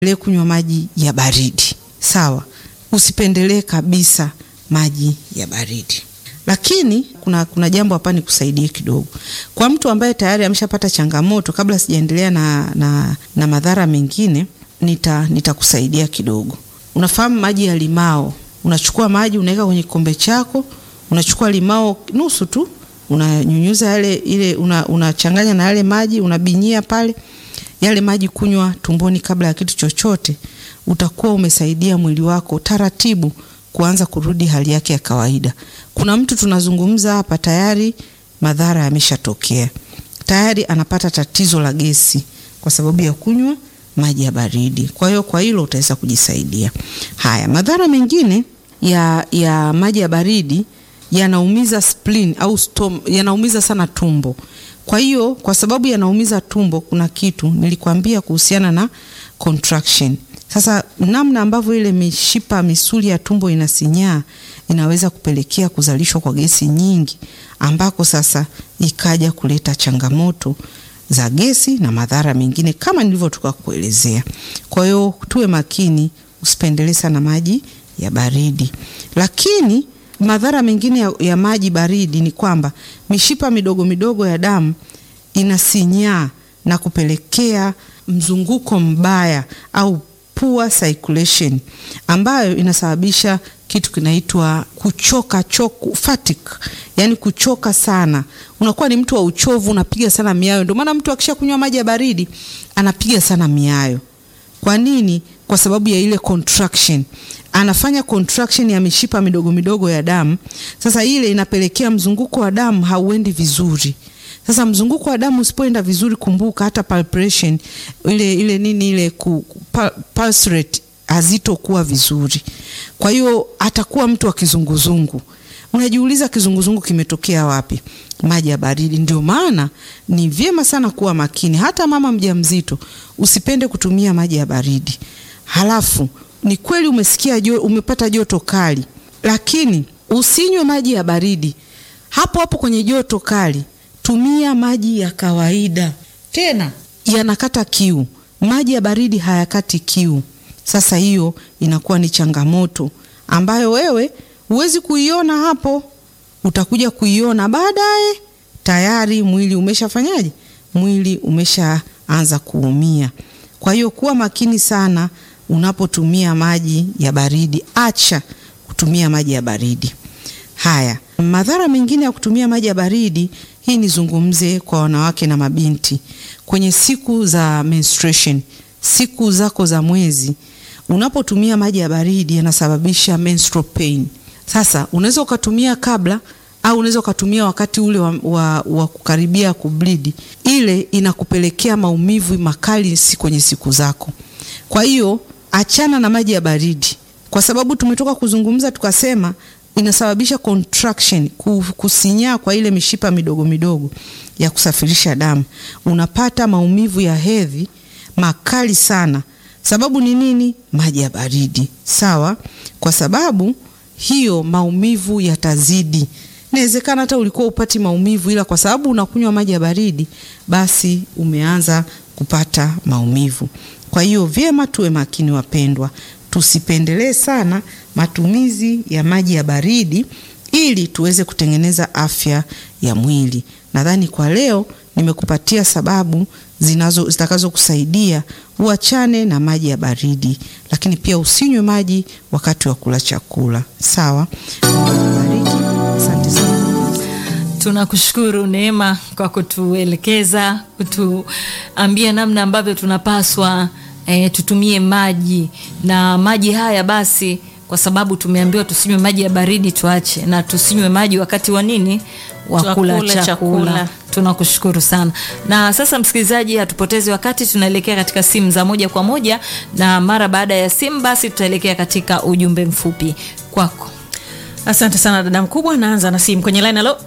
kunywa maji ya baridi sawa, usipendelee kabisa maji ya baridi. Lakini kuna, kuna jambo hapa nikusaidie kidogo. Kwa mtu ambaye tayari ameshapata changamoto, kabla sijaendelea na, na, na madhara mengine, nita nitakusaidia kidogo. Unafahamu maji ya limao, unachukua maji unaweka kwenye kikombe chako, unachukua limao nusu tu, unanyunyuza yale ile, unachanganya una na yale maji, unabinyia pale yale maji, kunywa tumboni kabla ya kitu chochote, utakuwa umesaidia mwili wako taratibu kuanza kurudi hali yake ya kawaida. Kuna mtu tunazungumza hapa tayari madhara yameshatokea, tayari anapata tatizo la gesi kwa sababu ya kunywa maji ya baridi. Kwa hiyo kwa hilo utaweza kujisaidia. Haya, madhara mengine ya, ya maji ya baridi yanaumiza spleen au stom, yanaumiza sana tumbo. Kwa hiyo kwa sababu yanaumiza tumbo, kuna kitu nilikwambia kuhusiana na contraction. Sasa namna ambavyo ile mishipa misuli ya tumbo inasinyaa inaweza kupelekea kuzalishwa kwa gesi nyingi, ambako sasa ikaja kuleta changamoto za gesi na madhara mengine kama nilivyotoka kuelezea. Kwa hiyo tuwe makini, usipendelee sana maji ya baridi. Lakini madhara mengine ya, ya maji baridi ni kwamba mishipa midogo midogo ya damu inasinyaa na kupelekea mzunguko mbaya au poor circulation ambayo inasababisha kitu kinaitwa kuchoka choku, fatigue, yani kuchoka sana. Unakuwa ni mtu wa uchovu, unapiga sana miayo. Ndio maana mtu akisha kunywa maji ya baridi anapiga sana miayo. Kwa nini? Kwa sababu ya ile contraction, anafanya contraction ya mishipa midogo midogo ya damu. Sasa ile inapelekea mzunguko wa damu hauendi vizuri. Sasa mzunguko wa damu usipoenda vizuri, kumbuka hata palpitation ile ile nini ile ku, pulse rate hazitokuwa vizuri. Kwa hiyo atakuwa mtu wa kizunguzungu. Unajiuliza kizunguzungu kimetokea wapi? Maji ya baridi. Ndio maana ni vyema sana kuwa makini. Hata mama mjamzito usipende kutumia maji ya baridi. Halafu ni kweli umesikia jo, umepata joto kali, lakini usinywe maji ya baridi hapo hapo kwenye joto kali. Tumia maji ya kawaida, tena yanakata kiu. Maji ya baridi hayakati kiu. Sasa hiyo inakuwa ni changamoto ambayo wewe huwezi kuiona hapo, utakuja kuiona baadaye. Tayari mwili umeshafanyaje? Mwili umeshaanza kuumia. Kwa hiyo kuwa makini sana unapotumia maji ya baridi, acha kutumia maji ya baridi. Haya, madhara mengine ya kutumia maji ya baridi, hii nizungumze kwa wanawake na mabinti kwenye siku za menstruation, siku zako za mwezi unapotumia maji ya baridi yanasababisha menstrual pain. Sasa unaweza ukatumia kabla au unaweza ukatumia wakati ule wa, wa, wa kukaribia kublidi, ile inakupelekea maumivu makali si kwenye siku zako. Kwa hiyo achana na maji ya baridi, kwa sababu tumetoka kuzungumza tukasema inasababisha contraction, kusinyaa kwa ile mishipa midogo midogo ya kusafirisha damu. Unapata maumivu ya hedhi makali sana. Sababu ni nini? Maji ya baridi. Sawa, kwa sababu hiyo maumivu yatazidi. Inawezekana hata ulikuwa upati maumivu, ila kwa sababu unakunywa maji ya baridi, basi umeanza kupata maumivu. Kwa hiyo vyema tuwe makini wapendwa, tusipendelee sana matumizi ya maji ya baridi ili tuweze kutengeneza afya ya mwili. Nadhani kwa leo nimekupatia sababu zinazo zitakazokusaidia uachane na maji ya baridi, lakini pia usinywe maji wakati wa kula chakula. Sawa, bariki. Asante sana. Tunakushukuru Neema kwa kutuelekeza, kutuambia namna ambavyo tunapaswa e, tutumie maji na maji haya basi kwa sababu tumeambiwa tusinywe maji ya baridi, tuache na tusinywe maji wakati wa nini, wa kula chakula, chakula. Tunakushukuru sana. Na sasa, msikilizaji, hatupotezi wakati, tunaelekea katika simu za moja kwa moja, na mara baada ya simu basi tutaelekea katika ujumbe mfupi kwako. Asante sana dada mkubwa, naanza na simu kwenye line. Halo,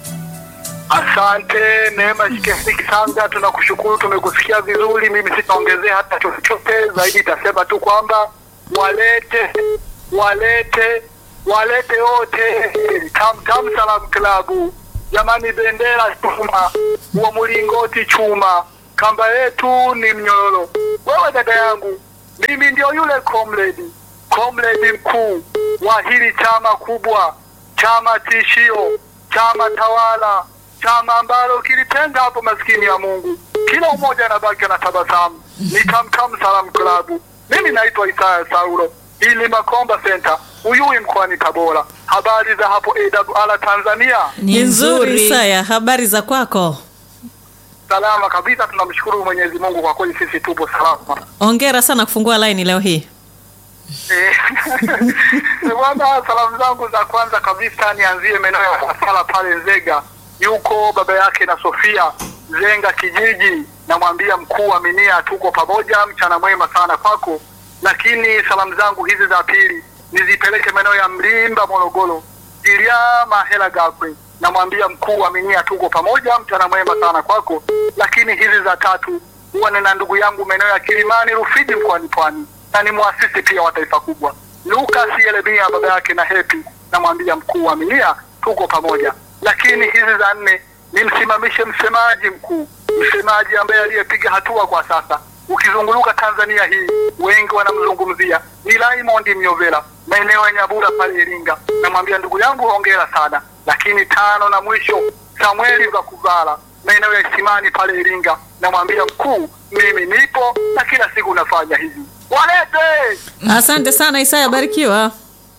asante Neema Shikesi Kisanga, tunakushukuru, tumekusikia vizuri. Mimi sitaongezea hata chochote zaidi, itasema tu kwamba walete walete walete wote Tamtam Salam Klabu, jamani, bendera chuma, wa mlingoti chuma, kamba yetu ni mnyororo. Wewe dada yangu mimi ndio yule comrade, comrade mkuu wa hili chama kubwa, chama tishio, chama tawala, chama ambalo kilitenga hapo maskini ya Mungu, kila mmoja anabaki na tabasamu. Ni Tamtam Salam Club. Mimi naitwa Isaya Saulo, ili Makomba Center, Uyui mkoani Tabora. Habari za hapo AWR Tanzania? Ni nzuri Isaya, habari za kwako? Salama kabisa, tunamshukuru Mwenyezi Mungu kwa kweli, sisi tupo salama. Ongera sana kufungua laini leo hii. Eh, Bwana, salamu zangu za kwanza kabisa nianzie maeneo ya Safala pale Nzega, yuko baba yake na Sofia Zenga kijiji, namwambia mkuu Aminia, tuko pamoja, mchana mwema sana kwako. Lakini salamu zangu hizi za pili nizipeleke maeneo ya Mlimba Morogoro, Iliama Hela Gakwe, namwambia mkuu Aminia, tuko pamoja, mchana mwema sana kwako. Lakini hizi za tatu huwa nina ndugu yangu maeneo ya Kilimani Rufiji mkoani Pwani na ni mwasisi pia wa taifa kubwa Lucas Yeremia baba yake na Hepi, namwambia mkuu wa Milia tuko pamoja. Lakini hizi za nne nimsimamishe msemaji mkuu, msemaji ambaye aliyepiga hatua kwa sasa, ukizunguluka Tanzania hii wengi wanamzungumzia ni Raymond Myovela, maeneo ya Nyabura pale Iringa, namwambia ndugu yangu hongera sana. Lakini tano na mwisho Samueli Vakuvala maeneo ya Isimani pale Iringa, namwambia mkuu, mimi nipo na kila siku nafanya hivi, walete Asante sana Isaya, barikiwa.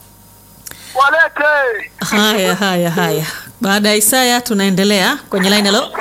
walete. Haya, haya, haya. Baada ya Isaya tunaendelea kwenye line. Halo,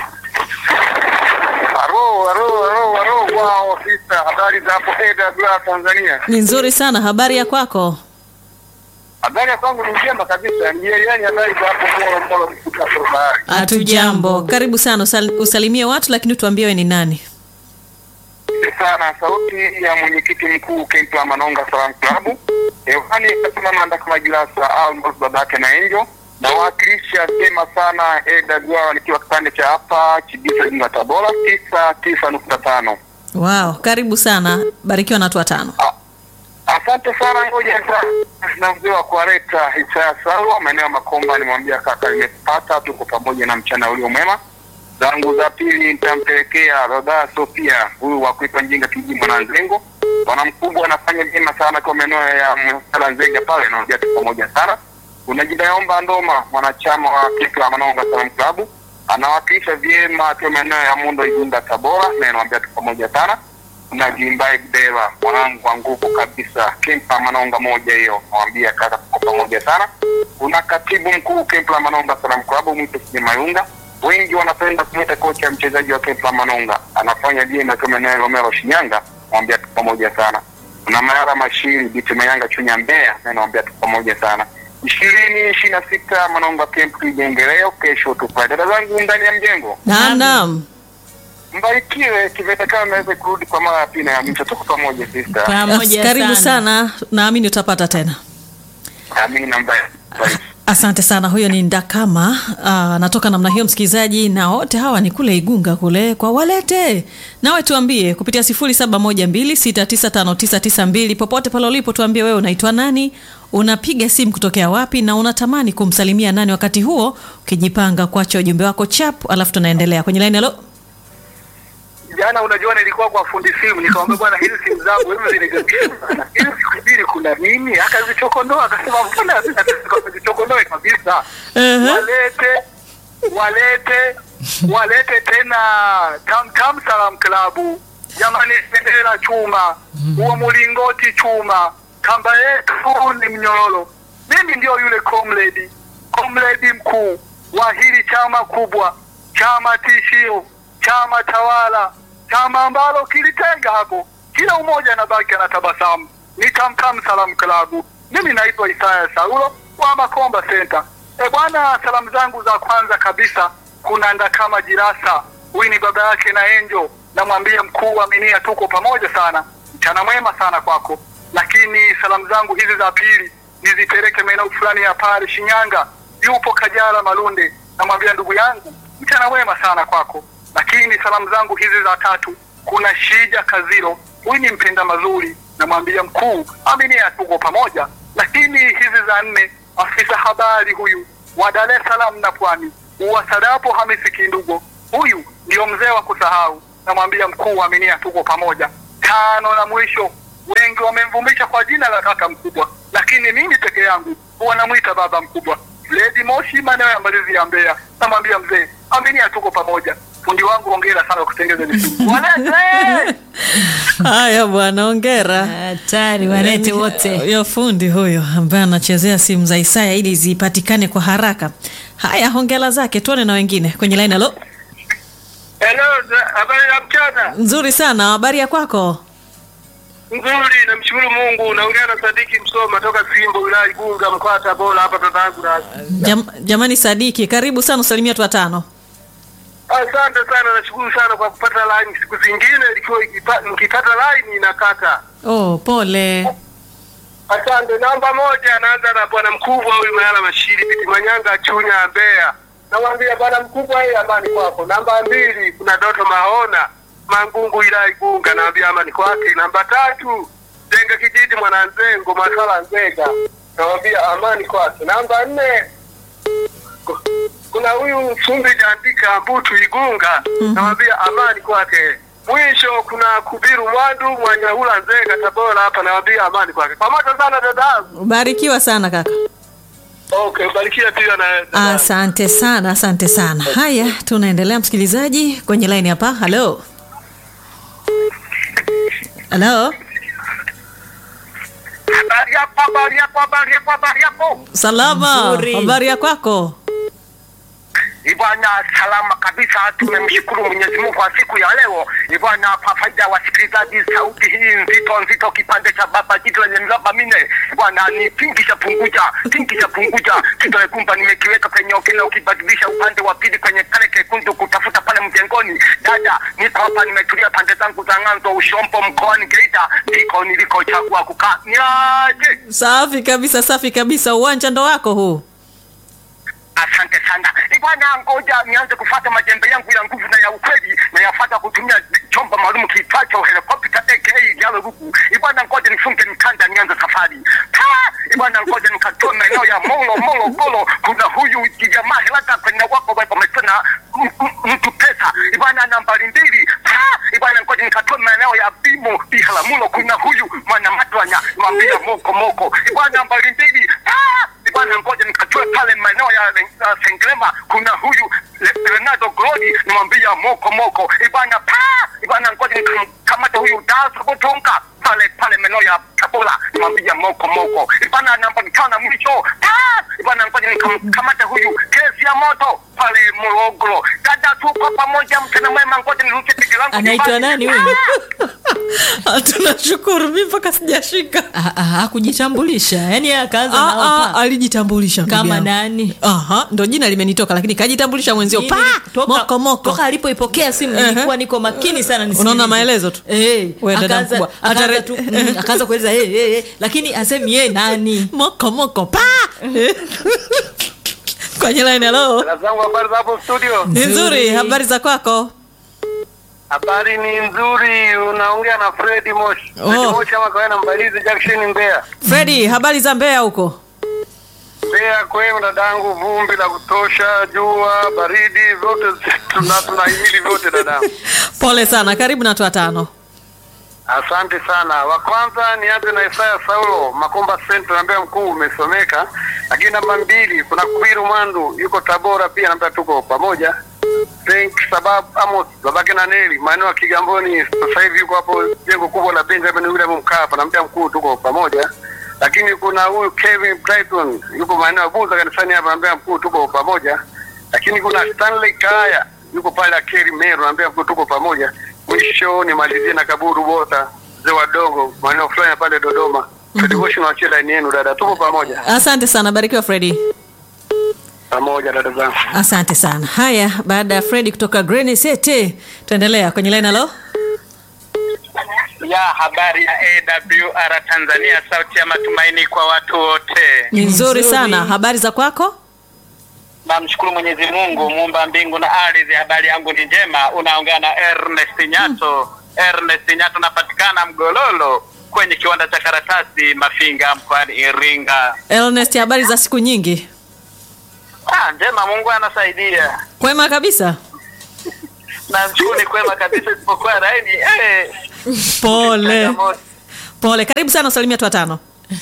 Haro, haro, haro, haro, wao sisa, habari za hapo AWR Tanzania. ni nzuri sana. Habari ya kwako? Habari ya kwangu ni njema kabisa, ni yani habari za hapo Moro Moro kutoka bahari. Hatujambo. Karibu sana, usal, usalimie watu lakini tuambie wewe ni nani. sana sauti ya mwenyekiti mkuu Kempa Manonga Salam Club hewani kasema manda kama Gilasa Almos babake na Enjo nawakilisha sema sana AWR nikiwa kipande cha hapa Chibisa Jinga Tabora tisa tisa nukta tano. Wow, karibu sana, barikiwa na watu watano. Asante sana, ngoja sasa na mzee wa kuwaleta Isaya Salwa maeneo ya Makomba, nimwambia kaka, nimepata tuko pamoja na mchana ulio mwema. Zangu za pili nitampelekea Roda Sofia, huyu wa kuitwa Njinga kijiji Mwananzengo. Bwana mkubwa anafanya vyema sana kwa maeneo ya Msala Nzega pale, naambia tu pamoja sana. Kuna Jinaomba Ndoma, mwanachama wa Kikla Manonga Salam Club, anawakilisha vyema akiwa maeneo ya Mundo Igunda Tabora, na naambia tu pamoja sana na Jimbai Bdeva mwanangu wa nguvu kabisa, Kempa Manonga moja hiyo, nawambia kaka, tuko pamoja sana. Kuna katibu mkuu Kempa Manonga Salam Club mwite Sije Mayunga, wengi wanapenda kumwita kocha mchezaji wa Kempa Manonga, anafanya vyema kama eneo Romero Shinyanga, nawambia tuko pamoja sana. Kuna Mayara Mashiri Bitu Mayanga Chunya Mbeya, na nawambia tuko pamoja sana. ishirini ishirini na sita Manonga Camp Kijengeleo, kesho tupa dada zangu ndani ya mjengo Naam, naam. mbarikiwe kivetekana naweze kurudi kwa mara ya pili na ya mwisho. Tuko pamoja sister. pamoja Karibu sana. sana, naamini utapata tena. Amina mbaya. Asante sana. Huyo ni Ndakama anatoka namna hiyo, msikilizaji, na wote hawa ni kule Igunga kule kwa Walete. Nawe tuambie kupitia 0712695992 popote pale ulipo, tuambie wewe unaitwa nani, unapiga simu kutokea wapi, na unatamani kumsalimia nani wakati huo, ukijipanga kuacha ujumbe wako chap, alafu tunaendelea kwenye line. Halo, Jana unajua nilikuwa kwa fundi simu nikamwambia bwana hizi simu zangu hivi zinigapisha sana. Hizi siku mbili kuna nini? Akazichokondoa akasema mbona zichokondoe kabisa. Ehe. Walete walete walete tena Tam Tam Salam Club. Jamani bendera chuma. Huo mlingoti chuma. Kamba yetu ni mnyororo. Mimi ndio yule comrade. Comrade mkuu wa hili chama kubwa. Chama tishio chama tawala, chama ambalo kilitenga hapo, kila umoja anabaki anatabasamu. Ni Tamtam Salam Club. Mimi naitwa Isaya Saulo wa Makomba Center. E bwana, salamu zangu za kwanza kabisa kuna Ndakama Jirasa, huyu ni baba yake na Enjo, namwambia mkuu Aminia, tuko pamoja sana, mchana mwema sana kwako. Lakini salamu zangu hizi za pili nizipeleke maeneo fulani ya pale Shinyanga, yupo Kajala Malunde, namwambia ndugu yangu, mchana mwema sana kwako lakini salamu zangu hizi za tatu kuna Shija Kaziro, huyu ni mpenda mazuri, namwambia mkuu Aminia, tuko pamoja. Lakini hizi za nne, afisa habari huyu wa Dar es Salaam na Pwani, Uwasadapo Hamisi Kindugo, huyu ndio mzee wa kusahau, namwambia mkuu Aminia, tuko pamoja. Tano na mwisho wengi wamemvumisha kwa jina la kaka mkubwa, lakini mimi peke yangu huwa namwita baba mkubwa. Lady Moshi, maeneo ya Mbalizi ya Mbeya, namwambia mzee, aminia, tuko pamoja. Fundi wangu, hongera sana kwa kutengeza misimu. Walete! Haya bwana, ongera. hatari walete wote Huyo fundi huyo ambaye anachezea simu za Isaya ili zipatikane kwa haraka. Haya, hongera zake. Tuone na wengine kwenye line. Halo, Hello, habari ya mchana. nzuri sana. Habari ya kwako? Nzuri, namshukuru Mungu. Naongea na Sadiki Msoma toka Simbo, wilaya Igunga, mkoa wa Tabora, hapa dadangu na Jam, jamani Sadiki, karibu sana, usalimia watu watano. Asante sana, nashukuru sana kwa kupata line. Siku zingine ilikuwa ikipa- nikipata line inakata. Oh, pole. Asante. Namba moja, anaanza na bwana mkubwa huyu Mayala Mashiri Biti Manyanga Chunya Mbeya. Namwambia bwana mkubwa, hii amani kwako. Namba mbili, kuna Doto Mahona Mangungu ila Igunga, naambia amani kwake. Namba tatu, Zenga Kijiji Mwananzengo Masala Nzega, namwambia amani kwake. Namba nne, ku- kuna huyu Fumbi Jandika Mbutu Igunga, namwambia amani kwake. Mwisho kuna Kubiru Mwandu Mwanyaula Nzega Tabora, hapa nawambia amani kwake. Pamoja sana dadangu. Barikiwa sana kaka. Okay, barikia pia na dadangu. Asante sana, asante sana. Haya, tunaendelea msikilizaji kwenye line hapa. Halo, halo, Habari yako, habari yako, habari yako, habari yako. salama. Nzuri. Habari ya kwako? Ibwana, salama kabisa. Tumemshukuru Mwenyezi Mungu kwa siku ya leo. Ibwana, kwa faida ya wasikilizaji, sauti hii nzito nzito, kipande cha baba jitu lenye mraba mine. Bwana, ni pingi cha punguja, pingi cha punguja, kidole gumba nimekiweka kwenye okile, ukibadilisha upande wa pili kwenye kale kekundu, kutafuta pale mjengoni. Dada, niko hapa, nimetulia pande zangu za Ng'anzo, Ushombo, mkoani Geita, ndiko nilikochagua kukaa. Niaje? Safi kabisa, safi kabisa. Uwanja ndo wako huu. Asante sana Eh, bwana, ngoja nianze kufuata majembe yangu ya nguvu na ya ukweli na yafuata kutumia chombo maalum kiitwacho helikopta aka jalo ruku. Eh, bwana, ngoja nifunge mkanda nianze safari. Pa! Eh, bwana, ngoja nikatoe maeneo ya Molo Molo Golo. Kuna huyu kijamaa helaka kwenye wako wepo amesema m- m- mtu pesa. Eh, bwana, nambari mbili. Pa! Eh, bwana, ngoja nikatoe maeneo ya Bimo Biharamulo. Kuna huyu mwana matwanya mwambia moko moko. Eh, bwana, nambari mbili. Pa! bwana ngoja nikatoe pale maeneo ya uh, Sengrema kuna huyu Le- Leonardo Glodi nimwambia moko moko ibana pa ibana ngoja nikamata huyu Daso Botonga pale pale maeneo ya Tabora nimwambia moko moko ibana namba tano mwisho pa ibana ngoja nikamkamata huyu kesi ya moto pale Morogoro dada tuko pamoja mchana mwema ngoja nirushe teke langu anaitwa nyumbani. nani huyu Tunashukuru, mimi mpaka sijashika. Ah, ah, hakujitambulisha yani yeye akaanza Ah, na ah, hapa. alijitambulisha ndugu kama yangu. nani Aha, ndo jina limenitoka lakini kajitambulisha mwenzio Mimi pa toka- moko moko. toka alipoipokea simu Ehe. nilikuwa niko makini sana nisikilize. Unaona maelezo tu? eh We, dada akaanza mkubwa. Hata akaanza re- tu mm, akaanza kueleza eh eh eh, lakini asemi yeye nani Moko moko pa. Kwenye line hello. Dada zangu habari za hapo studio Ni nzuri, Nzuri. habari za kwako? Habari ni nzuri, unaongea na Fredi Moshi. Oh. Fredi Moshi ama kawaida Mbalizi Junction Mbeya. Freddy, habari za Mbeya huko? Mbeya kwema dadangu, vumbi la kutosha, jua, baridi, vyote tuna tunahimili vyote dadangu. Pole sana, karibu na watu watano. Asante sana. Wa kwanza nianze na Isaya Saulo, Makomba Center, naambia mkuu umesomeka. Lakini namba mbili kuna Kubiru Mwandu, yuko Tabora pia, naambia tuko pamoja. Frank sababu Amos babake na Neli maeneo ya Kigamboni, sasa hivi yuko hapo jengo kubwa la Benjamin William Mkapa, naambia mkuu tuko pamoja. Lakini kuna huyu Kevin Brighton yuko maeneo ya Buza kanisani hapa, naambia mkuu tuko pamoja. Lakini kuna Stanley Kaya yuko pale Akeri Meru, naambia mkuu tuko pamoja. Mwisho nimalizie na Kaburu Bota mzee wa Dongo maeneo fulani pale Dodoma. Federation wachie line yenu dada, tuko pamoja Asante sana, barikiwa Freddy. pamoja dada zangu. Asante sana. Haya, baada ya Freddy kutoka Green City, tuendelea kwenye line hello. ya habari ya AWR Tanzania, sauti ya matumaini kwa watu wote. Ni nzuri Nzuri. sana. Habari za kwako? Namshukuru Mwenyezi Mungu muumba mbingu na ardhi. Habari yangu ni njema. Unaongea na Ernest Nyato. Ernest Nyato, napatikana Mgololo kwenye kiwanda cha karatasi Mafinga mkoani Iringa. Ernest, habari za siku nyingi? Ah, njema, Mungu anasaidia. Kwema kabisa. Namshukuru ni kwema kabisa, isipokuwa laini eh, Pole. changamoto. Pole, karibu sana, usalimia watu watano.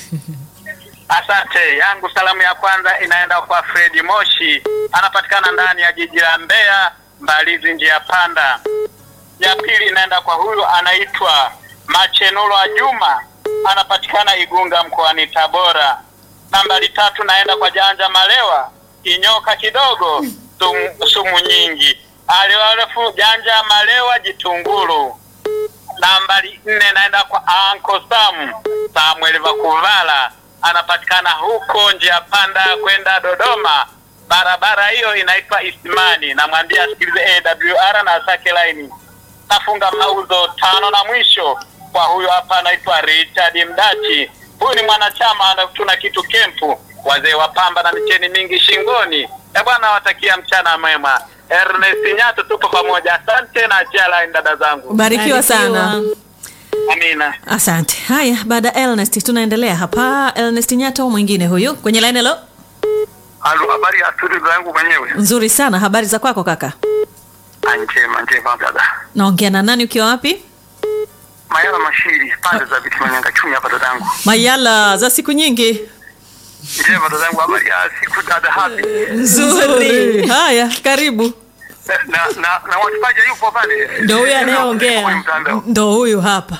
Asante. Yangu salamu ya kwanza inaenda kwa Fredi Moshi, anapatikana ndani ya jiji la Mbeya, Mbalizi, njia panda. Ya pili inaenda kwa huyu anaitwa Machenulo wa Juma, anapatikana Igunga mkoani Tabora. Nambari tatu naenda kwa Janja Malewa, inyoka kidogo, sumu, sumu nyingi. Aliwarefu Janja Malewa Jitunguru. Nambari nne naenda kwa Anko Sam Samuel Vakuvala, anapatikana huko njia panda kwenda Dodoma. Barabara hiyo inaitwa Isimani. Namwambia asikilize AWR na asake laini. Nafunga mauzo tano na mwisho kwa huyo hapa anaitwa Richard Mdachi. Huyu ni mwanachama na tuna kitu kempu, wazee wa pamba na micheni mingi shingoni. E bwana, watakia mchana mwema. Ernest Nyato, tupo pamoja. Asante na achia line dada zangu. Barikiwa sana. Barikiwa. Amina. Asante. Haya, baada ya Ernest tunaendelea hapa. Ernest Nyato mwingine huyu kwenye line. Hello, Halo, habari ya studio yangu mwenyewe. nzuri sana. Habari za kwako kaka? Ah, Njema, njema dada. Naongea na nani ukiwa wapi? Mayala Mashiri, pande za viti Manyanga chumi hapa dadangu. Mayala, za siku nyingi. Njema dadangu, habari ya siku dada hapi. Nzuri. Haya, karibu. Na na na wachipaji yupo pale. Ndo huyu Kwenye anayeongea, mtandao. ndo huyu hapa.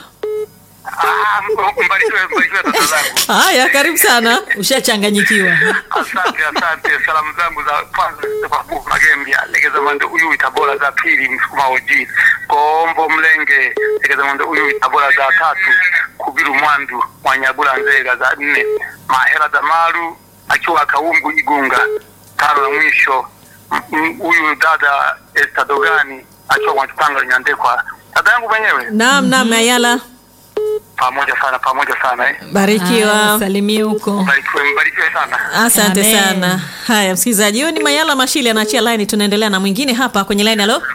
Ah, m- mbarikiwe mbarikiwe dada zangu. Haya, karibu sana. Ushachanganyikiwa. Asante, asante. Salamu zangu za kwanza kwa Buku Magembia, legeza mande uyu Tabora za pili, Msukuma Oji, Kombo Mlenge, legeza mande uyu Tabora za tatu, Kubiru Mwandu, Mwanyagula Nzega za nne, Mahera Damaru akiwa Kaumbu Igunga, tano na mwisho m- m- huyu dada Esther Dogani akiwa Mwatupanga Nyandekwa. Dada yangu mwenyewe Naam, naam, Mayala. pamoja sana, pamoja sana eh. Barikiwa. Ah, Salimie huko. Mbarikiwe, mbarikiwe sana. Asante Amen. sana. Haya, msikilizaji, huyu ni Mayala Mashili anaachia line. Tunaendelea na mwingine hapa kwenye line. Halo,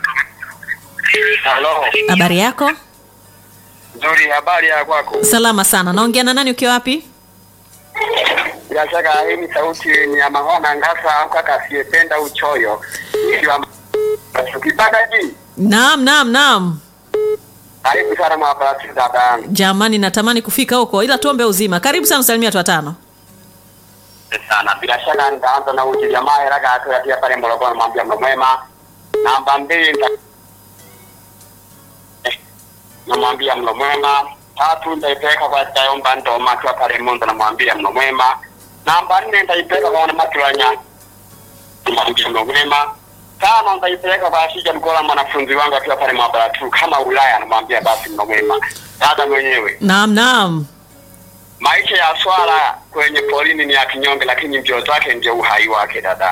Halo. habari yako? Nzuri, habari ya kwako? Salama sana. Naongea na nani ukiwa wapi? Bila shaka hii ni sauti ni ya Mahona Ngasa au kaka asiyependa uchoyo. Ikiwa ukipata ji Naam, naam, naam. karibu sana mwabarati dada yangu. Jamani, natamani kufika huko, ila tuombe uzima. Karibu sana, usalimia watu watano. sana. Bila shaka nitaanza na uji jamaa haraka atuatia pale Morogoro, mwambia mno mwema. Namba mbili nita namwambia mno mwema. Tatu nitaipeleka kwa Tayomba Ndoma akiwa pale Mondo, namwambia mno mwema. Namba nne nitaipeleka kwa Wanamatulanya, namwambia mno mwema. Tano nitaipeleka kwa Ashija Mkola, mwanafunzi wangu akiwa pale Mwabaratu kama Ulaya, namwambia basi mno mwema. Dada mwenyewe Naam, naam. maisha ya swala kwenye porini ni ya kinyonge, lakini mbio zake ndio uhai wake. Dada,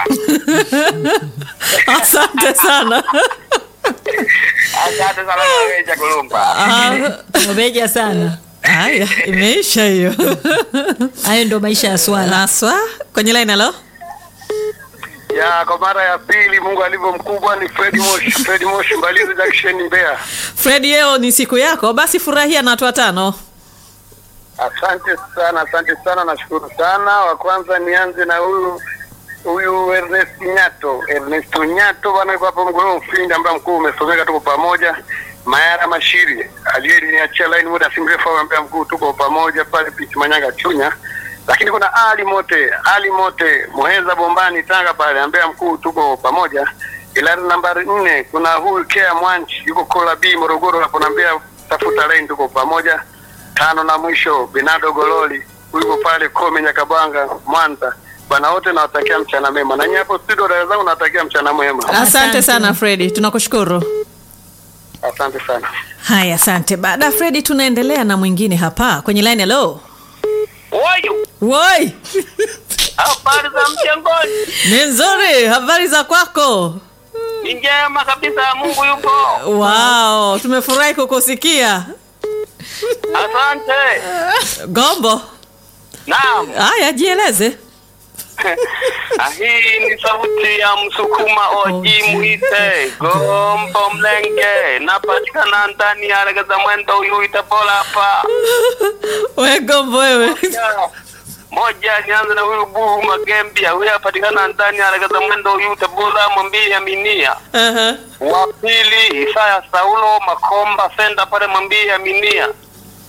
Asante sana. asante sana Maweja Kulumba. Ah, Umeja sana. Haya, imeisha hiyo. Hayo ndo maisha ya swala. Naswa kwenye line. Halo, Ya kwa mara ya pili, Mungu alivyo mkubwa ni Fred Moshi, Fred Moshi Mbalizi Junction Mbeya. Fred, leo ni siku yako, basi furahia na watu watano. Asante sana, asante sana, nashukuru sana. Wa kwanza nianze na huyu huyu Ernest Nyato, Ernest Nyato bwana, yuko hapo Mgoro Mfindi, ambaye mkuu umesomeka, tuko pamoja. Mayara Mashiri aliyeniachia line muda si mrefu, ambaye mkuu tuko pamoja pale Piti Manyanga Chunya. Lakini kuna Ali Mote, Ali Mote Muheza Bombani Tanga pale, ambaye mkuu tuko pamoja. Ila nambari nne kuna huyu Kea Mwanchi yuko Kola B Morogoro, hapo naambia tafuta line, tuko pamoja tano na mwisho Binado Gololi yuko pale Kome Nyakabanga Mwanza. Bwana wote nawatakia mchana mema, na nyinyi hapo studio dada zangu nawatakia mchana mwema. Asante, Asante. sana Fredi, tunakushukuru. Asante sana. Haya, asante. Baada ya Fredi, tunaendelea na mwingine hapa kwenye line. Halo, Wayu, woi, habari za mjengoni? ni nzuri. Habari za kwako? Ni njema kabisa, Mungu yupo. Wow, tumefurahi kukusikia. Asante. Gombo, Naam, haya, jieleze. Ah, hii ni sauti ya Msukuma Oji Mwite Gombo Mlenge, napatikana ndani ya Regeza Mwendo huyu Itabola hapa. We Gombo wewe. Moja- Moja, nianze na huyu Buhu Magembia, huyu apatikana ndani ya Regeza Mwendo huyu Itabola, mwambie Aminia. Aha. Wa pili Isaya Saulo Makomba Senda pale mwambie Aminia.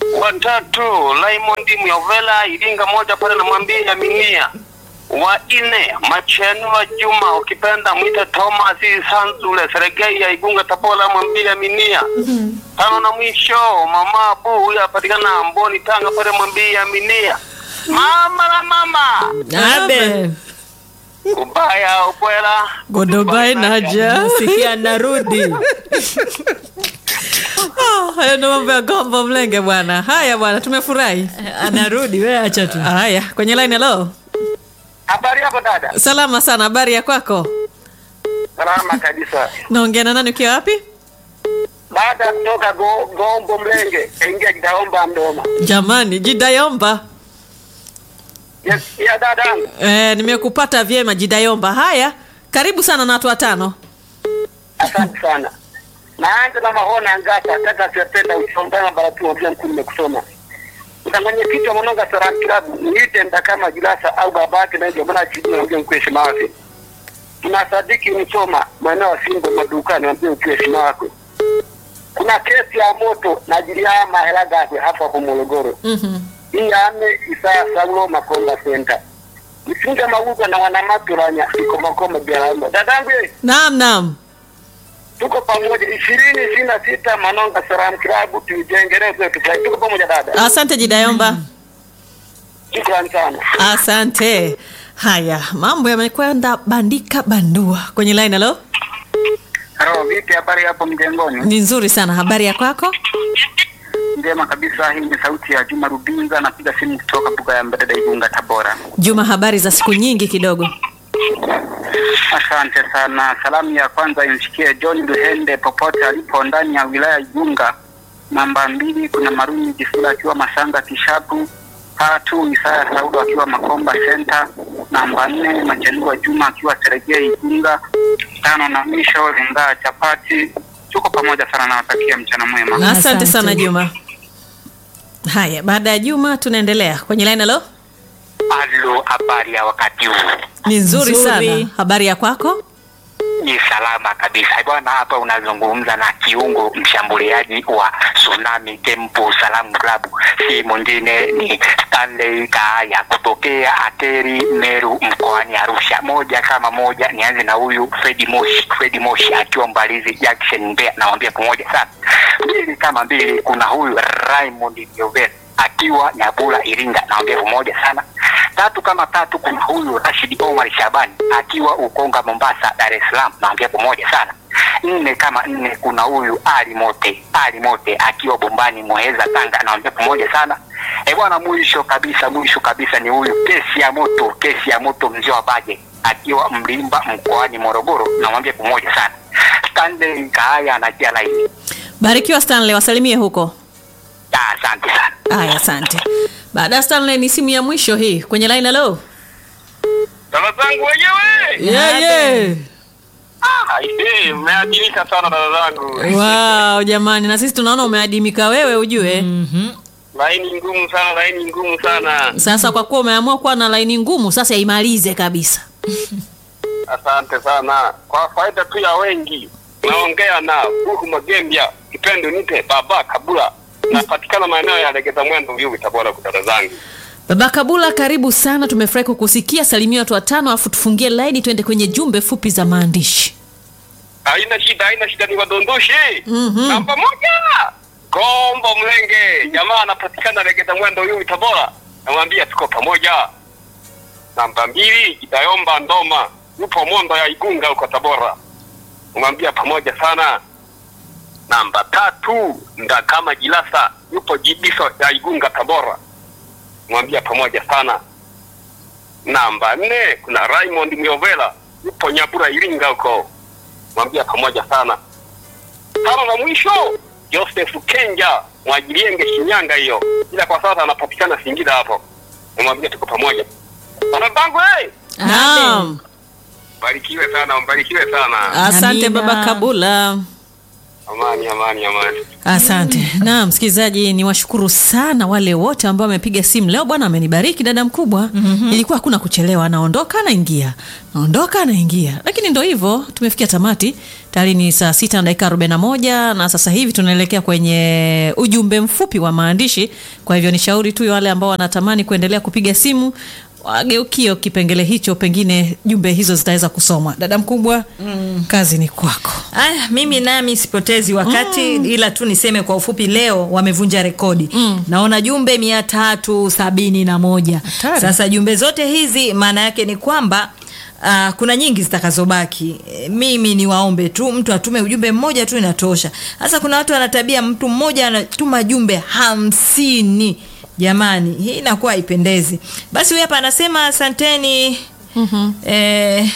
watatu Raymond Myovela Iringa moja pale namwambia Minia. Wa nne Machenua Juma ukipenda mwite Thomas Sanzule Sergei ya Igunga Tabora mwambia Minia. Tano na mwisho mama Abu huyu apatikana Mboni Tanga pale mwambia Minia. Mama la mama Abe. ubaya ubwela Godobai naja. sikia narudi Ah, Hayo ndo mambo ya gombo mlenge bwana. Haya bwana, tumefurahi. anarudi we acha tu Haya, kwenye line hello. Habari yako dada? Salama sana, habari ya kwako? Salama kabisa. Naongea na nani ukiwa wapi? Baada ya kutoka go, Gombo Mlenge kaingia Kitaomba Mdoma. Jamani, Jidayomba. Yes, ya dada. Eh, nimekupata vyema Jidayomba. Haya, karibu sana na watu watano. Asante sana. Naanza na mahona ngata tata sependa uchombana baratu wabia mkuu nimekusoma. Mtanganye kitu wa mononga Saram Club niite kama Julasa au babake na ndio maana chini na wabia mkuu heshima wake. Tunasadiki msoma maeneo ya Simbo madukani wabia mkuu heshima wake. Kuna kesi ya moto na ajili ya mahela gake hapa kwa Morogoro. Mhm. Hii ame Isaya Saulo Makonda Center. Msinga mauga na wanamaturanya iko makoma biaramba. Dadangu ye, Naam, naam. tuko pamoja ishirini ishirini na sita Manonga Salam Club tuijengereze tukai tuko pamoja dada. Asante Jidayomba. Shukrani sana. Asante. Haya, mambo yamekwenda bandika bandua. Kwenye line hello. Halo, vipi habari hapo mjengoni? Ni nzuri sana. Habari ya kwako? Njema kabisa, hii ni sauti ya Juma Rubinza napiga simu kutoka Buga ya Mbadada Igunga Tabora. Juma, habari za siku nyingi kidogo. Asante sana. Salamu ya kwanza imfikie John Luhende popote alipo ndani ya wilaya ya Igunga. Namba mbili kuna Maruni Jifula akiwa Masanga Kishapu. Tatu Isaya Saudo akiwa Makomba Center. Namba nne Machenua Juma akiwa Seregea Igunga. Tano na mwisho Lingaa Chapati. Tuko pamoja sana, nawatakia mchana mwema. Asante Asante. sana Juma. Haya, baada ya Juma tunaendelea kwenye line hello. Halo, habari ya wakati huu? Ni nzuri, Nzuri. sana. Habari ya kwako? Ni salama kabisa bwana. Hapa unazungumza na kiungo mshambuliaji wa Tsunami Temple Salam Club, si mwingine ni Stanley Kaaya kutokea Ateri Meru mkoani Arusha. Moja kama moja, nianze na huyu Fredi Moshi. Fredi Moshi akiwa Mbalizi Jackson Mbeya, nawambia pamoja sana. Mbili kama mbili, kuna huyu Raymond Nyovela akiwa Nyabula Iringa, nawambia pamoja sana. Tatu kama tatu, kuna huyu Rashid Omar Shabani akiwa Ukonga Mombasa, Dar es Salaam, naambia pamoja sana. Nne kama nne, kuna huyu Ali Mote Ali Mote akiwa Bombani Muheza, Tanga, naambia pamoja sana. E bwana, mwisho kabisa mwisho kabisa ni huyu kesi ya moto kesi ya moto mzee wa Baje akiwa Mlimba mkoani Morogoro, namwambia pamoja sana. Stanley Kaaya anajia laini. Barikiwa Stanley, wasalimie huko. Ah, Asante sana. Haya, asante. Baada ya Stanley ni simu ya mwisho hii kwenye line hello. Dada zangu wenyewe Yeah, yeah. Aisee, mmeadilika sana dada zangu. Wow, jamani na sisi tunaona umeadimika wewe ujue. Laini ngumu sana, laini ngumu sana. Sasa kwa kuwa umeamua kuwa na laini ngumu, sasa imalize kabisa. Asante sana. Kwa faida tu ya wengi, naongea na Buhu Magembya, kipendo nite baba Kabula. Napatikana maeneo ya Legeza Mwendo Vyuvi, Tabora, kwa dada zangu. Baba Kabula, karibu sana, tumefurahi kukusikia. Salimia watu watano, afu tufungie laini tuende kwenye jumbe fupi za maandishi. Haina shida, haina shida, ni wadondoshi. Mhm. Namba moja, Gombo Mlenge, jamaa anapatikana Legeza Mwendo Vyuvi, Tabora. Namwambia tuko pamoja. Namba mbili, Kitayomba Ndoma, yupo Mondo ya Igunga huko Tabora. Namwambia pamoja sana. Namba tatu, Ndakama Jilasa, yupo Jibiso ya Igunga Tabora. Mwambia pamoja sana. Namba nne, kuna Raymond Myovela, yupo Nyabura Iringa huko. Mwambia pamoja sana. Tano na mwisho, Joseph Kenja, Mwajilienge Shinyanga hiyo. Ila kwa sasa anapatikana Singida hapo. Namwambia tuko pamoja. Bana bangu hey! Naam. Barikiwe sana, mbarikiwe sana. Asante Amina. Baba Kabula. Amani, amani, amani. Asante. Na msikilizaji, ni washukuru sana wale wote ambao wamepiga simu leo. Bwana amenibariki dada mkubwa. Ilikuwa hakuna kuchelewa, anaondoka anaingia, naondoka anaingia, lakini ndo hivyo, tumefikia tamati tayari. Ni saa sita na dakika arobaini na moja na sasa hivi tunaelekea kwenye ujumbe mfupi wa maandishi. Kwa hivyo ni shauri tu wale ambao wanatamani kuendelea kupiga simu wageukio kipengele hicho, pengine jumbe hizo zitaweza kusomwa. Dada mkubwa, kazi ni kwako. Aya, mimi nami sipotezi wakati ila tu niseme kwa ufupi, leo wamevunja rekodi naona jumbe mia tatu sabini na moja. Hatari. Sasa jumbe zote hizi maana yake ni kwamba Uh, kuna nyingi zitakazobaki. E, mimi ni waombe tu mtu atume ujumbe mmoja tu inatosha. Sasa kuna watu wanatabia mtu mmoja anatuma jumbe hamsini. Jamani, hii inakuwa haipendezi. Basi huyu hapa anasema asanteni. Eh,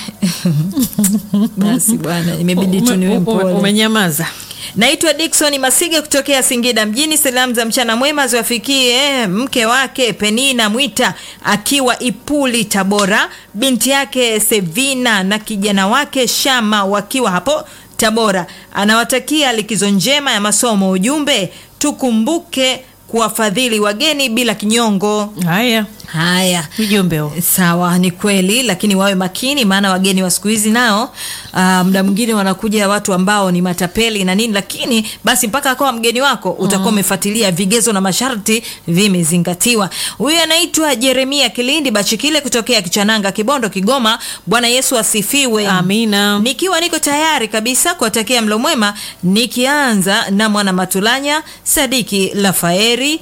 basi bwana, imebidi tu niwe Ume- ume- mpole. Umenyamaza. Naitwa Dickson Masige kutokea Singida mjini. Salamu za mchana mwema ziwafikie mke wake Penina Mwita akiwa Ipuli Tabora, binti yake Sevina na kijana wake Shama wakiwa hapo Tabora. Anawatakia likizo njema ya masomo. Ujumbe, tukumbuke kuwafadhili wageni bila kinyongo. Haya, Haya, ujumbe huo. Sawa, ni kweli, lakini wawe makini, maana wageni wa siku hizi nao ah, muda mwingine wanakuja watu ambao ni matapeli na nini, lakini basi mpaka akawa mgeni wako utakuwa umefuatilia vigezo na masharti vimezingatiwa. Huyu anaitwa Jeremia Kilindi Bachikile kutokea Kichananga, Kibondo, Kigoma. Bwana Yesu asifiwe. Amina. Nikiwa niko tayari kabisa kuwatakia mlo mwema, nikianza na mwana Matulanya Sadiki Lafaeri,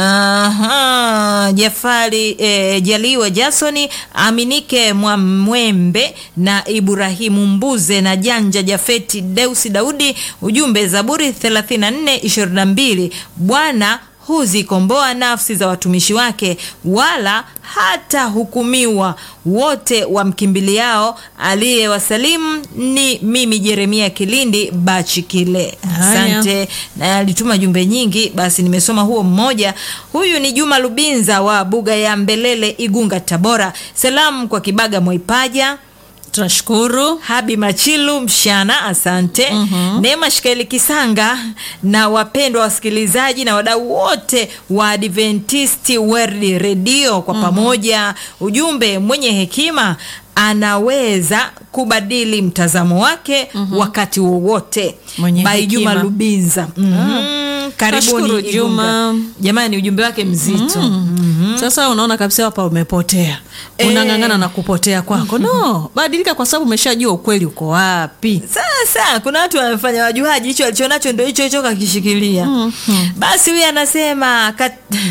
aha, Jafari eh, Jaliwa Jasoni Aminike Mwamwembe na Ibrahimu Mbuze na Janja Jafeti Deusi Daudi. Ujumbe Zaburi 34 22 Bwana huzikomboa nafsi za watumishi wake, wala hata hukumiwa wote wamkimbiliao. Aliyewasalimu ni mimi Jeremia Kilindi Bachikile. Haya. Asante. Na alituma jumbe nyingi, basi nimesoma huo mmoja. Huyu ni Juma Lubinza wa Buga ya Mbelele, Igunga, Tabora. Salamu kwa Kibaga Mwaipaja Tunashukuru. Habi Machilu Mshana, asante. Neema Shikaeli Kisanga na wapendwa wasikilizaji na wadau wote wa Adventist World Radio kwa pamoja. Ujumbe, mwenye hekima anaweza kubadili mtazamo wake wakati wowote. Mwenye By Juma hekima. Lubinza. Mhm. Karibuni Nashukuru, Igunga. Juma. Jamani, ujumbe wake mzito. Sasa unaona kabisa hapa umepotea, Eh. unang'ang'ana na kupotea kwako. No, badilika, kwa sababu umeshajua ukweli uko wapi. Sasa kuna watu wanafanya wajuaji, hicho alichonacho ndio hicho hicho kakishikilia. Basi huyu anasema kat...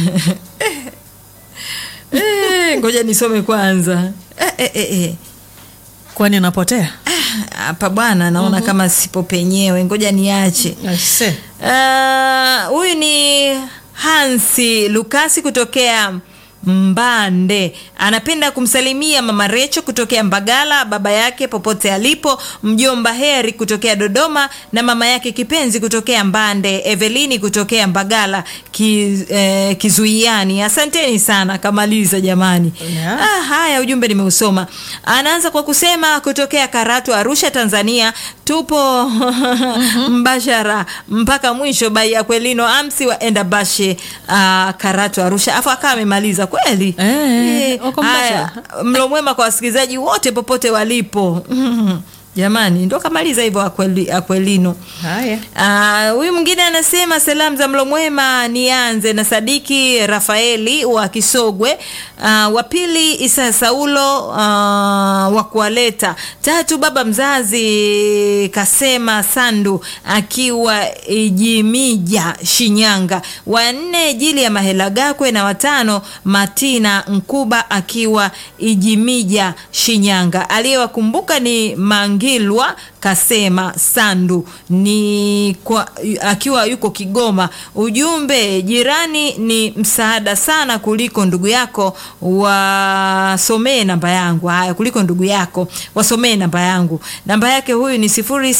Eh, ngoja nisome kwanza. Eh, eh, eh, eh. Kwani unapotea? Hapa bwana, naona kama sipo penyewe, ngoja niache. Aise. Ah, huyu ni Hansi Lukasi kutokea Mbande. Anapenda kumsalimia mama Recho kutokea Mbagala, baba yake popote alipo, mjomba Heri kutokea Dodoma na mama yake kipenzi kutokea Mbande, Evelini kutokea Mbagala ki, eh, Kizuiani. Asanteni sana, kamaliza jamani. Yeah. Ah, haya ujumbe nimeusoma. Anaanza kwa kusema kutokea Karatu, Arusha, Tanzania, tupo mbashara mpaka mwisho bai ya Kwelino Amsi wa Endabashe uh, Karatu, Arusha. Afu akawa amemaliza kweli. Eh, uko haya, mlo mwema kwa wasikilizaji wote popote walipo. Jamani, ndo kamaliza hivyo Akweli- Akwelino. Haya. Ah, huyu mwingine anasema salamu za mlo mwema, nianze na Sadiki Rafaeli wa Kisogwe, ah, wa pili Isa Saulo ah, wa kuwaleta, tatu baba mzazi Kasema Sandu akiwa Ijimija Shinyanga, wa nne Jili ya Mahela Gakwe na watano Matina Nkuba akiwa Ijimija Shinyanga. Aliyewakumbuka ni Mangilwa Kasema Sandu ni kwa, akiwa yuko Kigoma. Ujumbe, jirani ni msaada sana kuliko ndugu yako, wasomee namba yangu. Haya, kuliko ndugu yako wasomee namba yangu. Namba yake huyu ni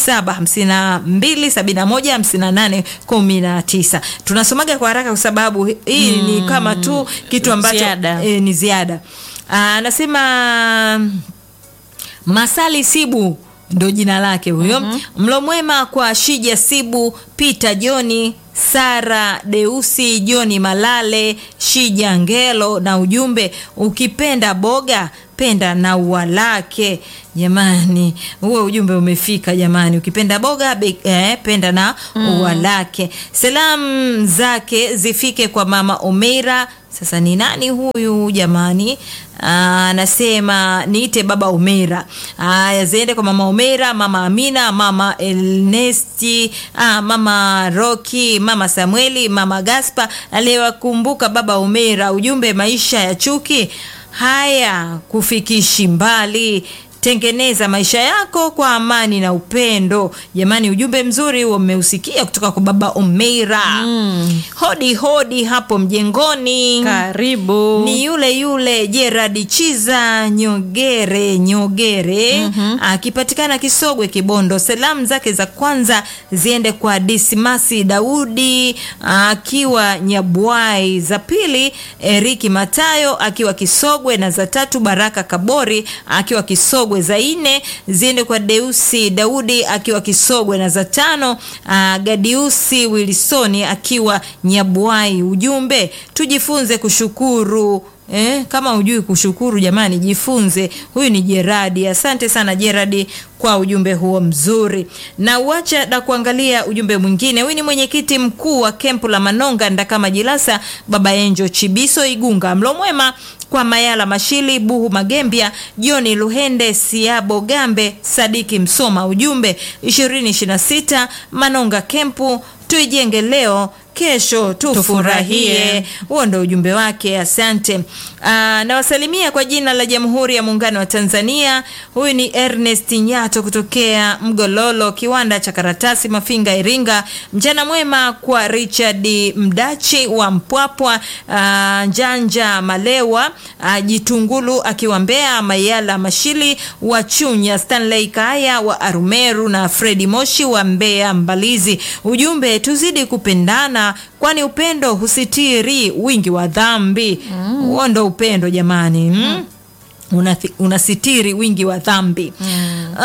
0752715819. Tunasomaga kwa haraka kwa sababu hii ni kama tu kitu ambacho Ziada. eh, ni ziada. Ah, Anasema Masali Sibu ndo jina lake huyo mlo mwema kwa shija sibu peter joni sara deusi joni malale shija ngelo na ujumbe ukipenda boga penda na ua lake jamani huo ujumbe umefika jamani ukipenda boga be, eh, penda na ua lake salamu zake zifike kwa mama omeira sasa ni nani huyu jamani Ah, anasema niite baba omera haya ziende kwa mama omera mama amina mama elnesti ah, mama roki mama samueli mama gaspa aliyewakumbuka baba omera ujumbe maisha ya chuki haya kufikishi mbali tengeneza maisha yako kwa amani na upendo jamani ujumbe mzuri huo mmeusikia kutoka kwa baba omeira mm. hodi hodi hapo mjengoni karibu ni yule yule Gerard Chiza Nyogere Nyogere akipatikana Kisogwe Kibondo. Salamu zake za kwanza ziende kwa Dismasi Daudi akiwa Nyabwai, za pili Eriki Matayo akiwa Kisogwe, na za tatu Baraka Kabori akiwa Kisogwe, za nne ziende kwa Deusi Daudi akiwa Kisogwe, na za tano ah, Gadiusi Wilsoni akiwa Nyabwai. Ujumbe tujifunze kushukuru Eh, kama hujui kushukuru jamani, jifunze. Huyu ni Jeradi. Asante sana Jeradi kwa ujumbe huo mzuri, na uacha na kuangalia ujumbe mwingine. Huyu ni mwenyekiti mkuu wa kempu la Manonga Ndakama Jilasa, Baba Enjo Chibiso Igunga. Mlo mwema kwa Mayala Mashili, Buhu Magembia, Joni Luhende, Siabo Gambe, Sadiki Msoma. Ujumbe 2026 Manonga kempu tuijenge leo kesho tufurahie. Huo ndo ujumbe wake, asante. Aa, nawasalimia kwa jina la Jamhuri ya Muungano wa Tanzania. Huyu ni Ernest Nyato kutokea Mgololo, kiwanda cha karatasi Mafinga, Iringa. Mchana mwema kwa Richard Mdachi wa Mpwapwa, aa, Njanja Malewa, aa, Jitungulu akiwa Mbeya, Mayala Mashili wa Chunya, Stanley Kaya wa Arumeru na Fredi Moshi wa Mbeya Mbalizi. Ujumbe tuzidi kupendana kwani upendo husitiri wingi wa dhambi. Huo ndo upendo jamani, mm? Unathi- unasitiri wingi wa dhambi mm.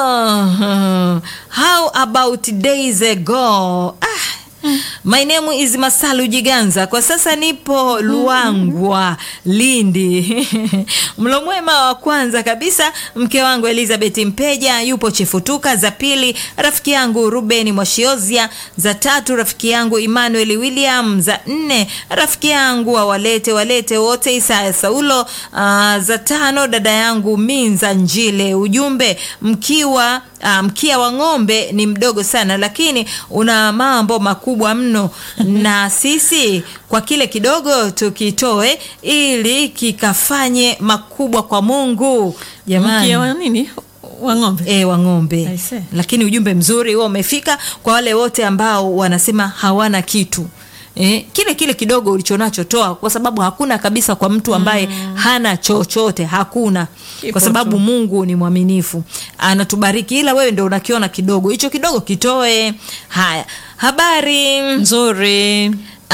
oh, how about days ago ah. My name is Masalu Jiganza. Kwa sasa nipo Luangwa, Lindi. Mlo mwema wa kwanza kabisa mke wangu Elizabeth Mpeja yupo Chefutuka, za pili rafiki yangu Ruben Mwashiozia, za tatu rafiki yangu Emmanuel William, za nne rafiki yangu wa walete walete wote Isaya Saulo, ah, za tano dada yangu Minza Njile. Ujumbe mkiwa ah, mkia wa ng'ombe ni mdogo sana, lakini una mambo makubwa mno, na sisi kwa kile kidogo tukitoe ili kikafanye makubwa kwa Mungu jamani. mkia wa nini wa ng'ombe E, wa ng'ombe I see. lakini ujumbe mzuri huo umefika kwa wale wote ambao wanasema hawana kitu Eh, kile kile kidogo ulichonacho toa, kwa sababu hakuna kabisa kwa mtu ambaye hana chochote, hakuna Kipo kwa sababu tu. Mungu ni mwaminifu, anatubariki, ila wewe ndio unakiona kidogo, hicho kidogo kitoe. Haya, habari nzuri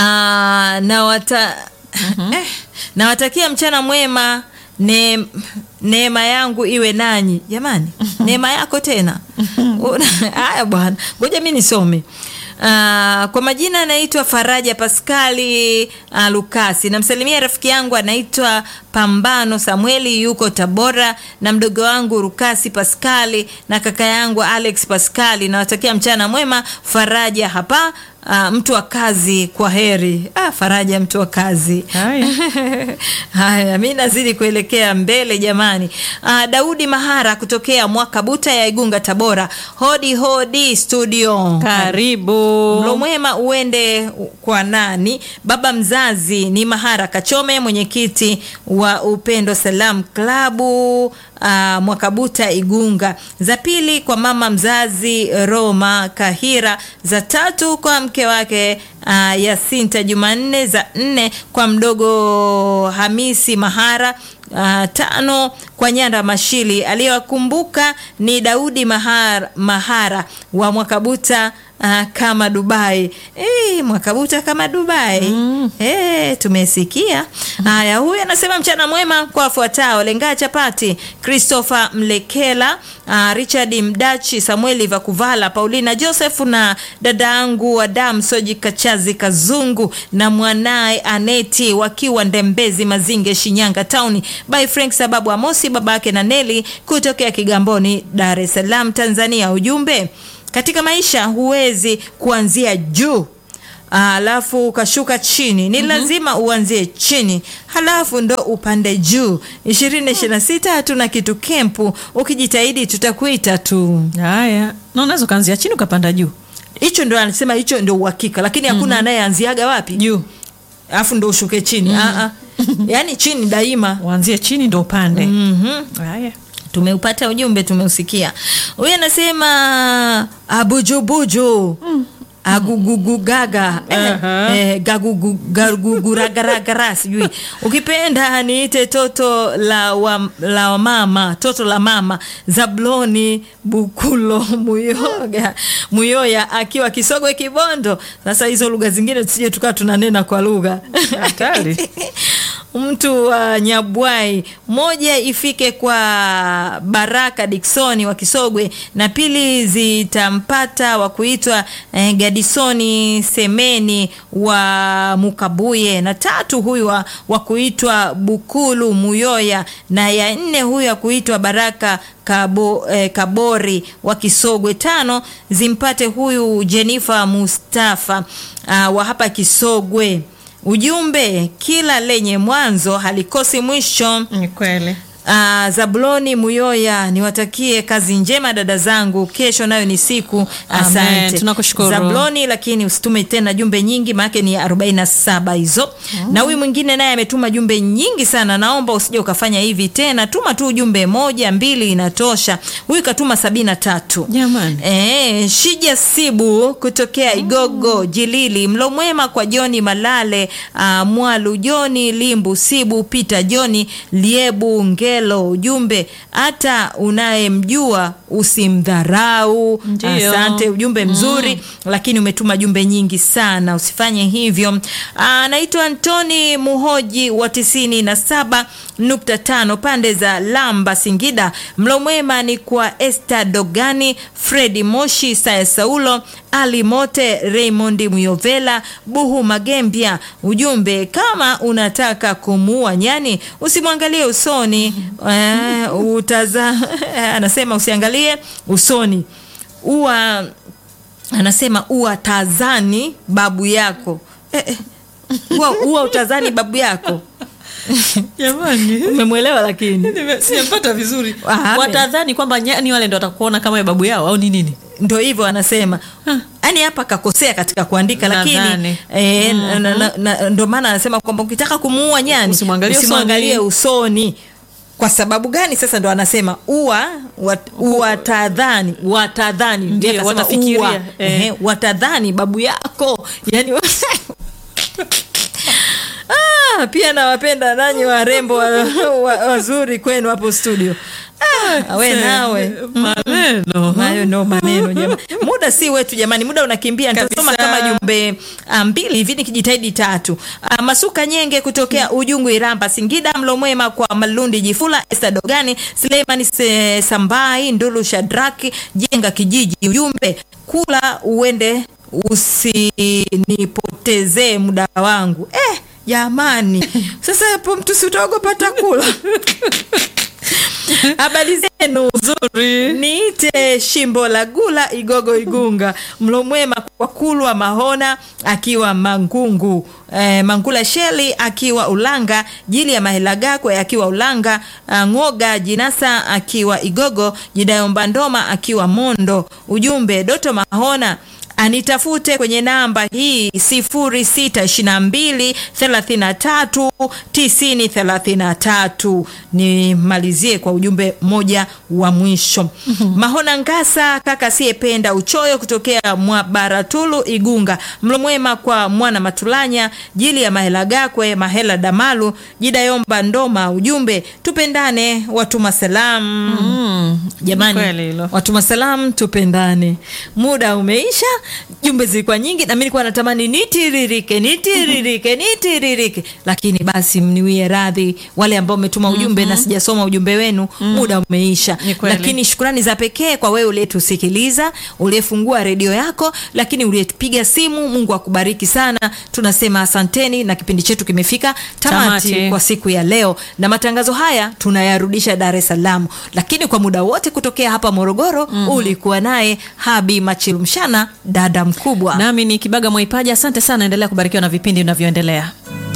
Ah, nawata eh, nawatakia mchana mwema ne, neema yangu iwe nanyi jamani neema yako tena Una- haya bwana ngoja mi nisome Ah, kwa majina anaitwa Faraja Paskali ah, Lukasi. Namsalimia rafiki yangu anaitwa Pambano Samueli, yuko Tabora, na mdogo wangu Lukasi Paskali na kaka yangu Alex Paskali. Nawatakia mchana mwema. Faraja hapa ah, mtu wa kazi, kwa heri. Ah, Faraja mtu wa kazi. Haya. Haya, mi nazidi kuelekea mbele jamani. Ah, Daudi Mahara kutokea Mwakabuta ya Igunga, Tabora. Hodi hodi studio. karibu Mlo mwema uende kwa nani? Baba mzazi ni Mahara Kachome, mwenyekiti wa Upendo Salam Klabu uh, Mwakabuta Igunga. Za pili kwa mama mzazi Roma Kahira. Za tatu kwa mke wake uh, Yasinta Jumanne. Za nne kwa mdogo Hamisi Mahara. Uh, tano kwa Nyanda Mashili. Aliyewakumbuka ni Daudi Mahara, Mahara wa Mwakabuta uh, kama Dubai. Eh, Mwakabuta kama Dubai. Eh, tumesikia. Haya, huyu anasema mchana mwema kwa wafuatao: Lengaa Chapati, Christopher Mlekela, uh, Richard Mdachi, Samueli Vakuvala, Paulina Joseph na dadangu Adam Soji Kachazi Kazungu na mwanaye Aneti wakiwa Ndembezi Mazinge Shinyanga Town by Frank sababu Amosi babake na Neli kutokea Kigamboni Dar es Salaam Tanzania. Ujumbe katika maisha huwezi kuanzia juu alafu ukashuka chini, ni lazima uanzie chini halafu ndo upande juu. ishirini ishirini na sita hatuna kitu kempu, ukijitahidi tutakuita tu. haya na unaweza ukaanzia chini ukapanda juu Hicho ndo anasema, hicho ndo uhakika, lakini hakuna anayeanziaga wapi juu alafu ndo ushuke chini. Ah, ah. Yaani chini daima. uanzie chini ndo upande Mhm. haya Tumeupata ujumbe, tumeusikia. Huyu anasema abujubuju agugugugaga eh, Aha. eh, gagugugaragaragara sijui ukipenda niite toto la, wa, la wa mama toto la mama Zabloni Bukulo Muyoga Muyoya akiwa Kisogwe Kibondo. Sasa hizo lugha zingine tusije tukawa tunanena kwa lugha Hatari. mtu wa Nyabwai, moja ifike kwa Baraka Diksoni wa Kisogwe, na pili zitampata wa kuitwa eh, Gadisoni Semeni wa Mukabuye, na tatu huyu wa, wa kuitwa Bukulu Muyoya, na ya nne huyu wa kuitwa Baraka Kabo, eh, Kabori wa Kisogwe. Tano zimpate huyu Jenifa Mustafa uh, wa hapa Kisogwe. Ujumbe, kila lenye mwanzo halikosi mwisho. ni kweli Uh, Zabuloni Muyoya, niwatakie kazi njema dada zangu, kesho nayo ni siku. Asante Amen, tunakushukuru. Zabuloni, lakini usitume tena jumbe nyingi, maana ni 47 hizo. Na huyu mwingine naye ametuma jumbe nyingi sana, naomba usije ukafanya hivi tena, tuma tu jumbe moja mbili inatosha. Huyu katuma sabini na tatu. Jamani. Eh, Shija Sibu kutokea Igogo Jilili, mlo mwema kwa Joni Malale, uh, Mwalu Joni Limbu Sibu Peter Joni Liebu Ngelo. Ujumbe, hata unayemjua usimdharau. Ndio. Asante, ujumbe mzuri lakini umetuma jumbe nyingi sana, usifanye hivyo. Anaitwa Antoni Muhoji wa tisini na saba nukta tano pande za Lamba Singida. Mlo mwema ni kwa Esther Dogani, Fredi Moshi, Saya Saulo, Ali Mote, Raymond Muyovela, Buhu Magembia. Ujumbe, kama unataka kumuua nyani usimwangalie usoni. Eh, utaza anasema usiangalie usoni uwa anasema uwa tazani babu yako eh, eh, uwa, uwa utazani babu yako jamani umemwelewa lakini Nime- sijampata vizuri Ah, watadhani kwamba nyani wale ndo watakuona kama babu yao au ni nini ndo hivyo anasema yaani hapa kakosea katika kuandika lakini Nadhani. eh, na- na- na- ndo maana anasema kwamba ukitaka kumuua nyani Usimwangalie usimwangalie usoni. usoni kwa sababu gani sasa ndo anasema ua wat, watadhani watadhani Ndio, Ndiye akasema watafikiria. ua. Eh. Ehe, watadhani babu yako yani Ah, pia nawapenda nanyi warembo wa- wa- wazuri kwenu hapo studio ah, we nawe maneno hayo ndo maneno jamani. Muda si wetu jamani, muda unakimbia. Nitasoma Kabisa. kama jumbe ah, mbili hivi nikijitahidi tatu. Ah, Masuka Nyenge kutokea Ujungu Iramba Singida, mlo mwema kwa Malundi Jifula, Esther Dogani, Suleiman Se- Sambai, Ndulu Shadraki, Jenga Kijiji. Ujumbe, kula uende usinipotezee muda wangu. Eh, jamani. Sasa hapo mtu si utaogopa takula. Habari zenu nzuri niite shimbo la gula igogo igunga mlo mwema kwa kulwa mahona akiwa mangungu e, mangula sheli akiwa ulanga jili ya mahela gakwe akiwa ulanga a, ng'oga jinasa akiwa igogo jidayo mbandoma akiwa mondo ujumbe doto mahona anitafute kwenye namba hii 0622 33 90 33. Nimalizie kwa ujumbe mmoja wa mwisho. Mahona Ngasa, kaka asiyependa uchoyo, kutokea Mwabaratulu Igunga. Mlo mwema kwa mwana Matulanya, jili ya Mahela Gakwe, Mahela Damalu, Jida Yomba Ndoma. Ujumbe tupendane, watuma salamu. Jamani, kweli hilo. watuma salamu, tupendane. Muda umeisha, jumbe zilikuwa nyingi, na mimi nilikuwa natamani nitiririke, nitiririke, nitiririke, lakini basi mniwie radhi wale ambao umetuma ujumbe na sijasoma ujumbe wenu, muda umeisha. Ni kweli. Lakini shukrani za pekee kwa wewe uliyetusikiliza, uliyefungua redio yako, lakini uliyepiga simu. Mungu akubariki sana, tunasema asanteni, na kipindi chetu kimefika tamati, Tamati. kwa siku ya leo, na matangazo haya tunayarudisha Dar es Salaam, lakini kwa muda wote kutokea hapa Morogoro ulikuwa naye Habi Machilumshana, dada mkubwa. nami ni kibaga mwaipaja asante sana endelea kubarikiwa na vipindi vinavyoendelea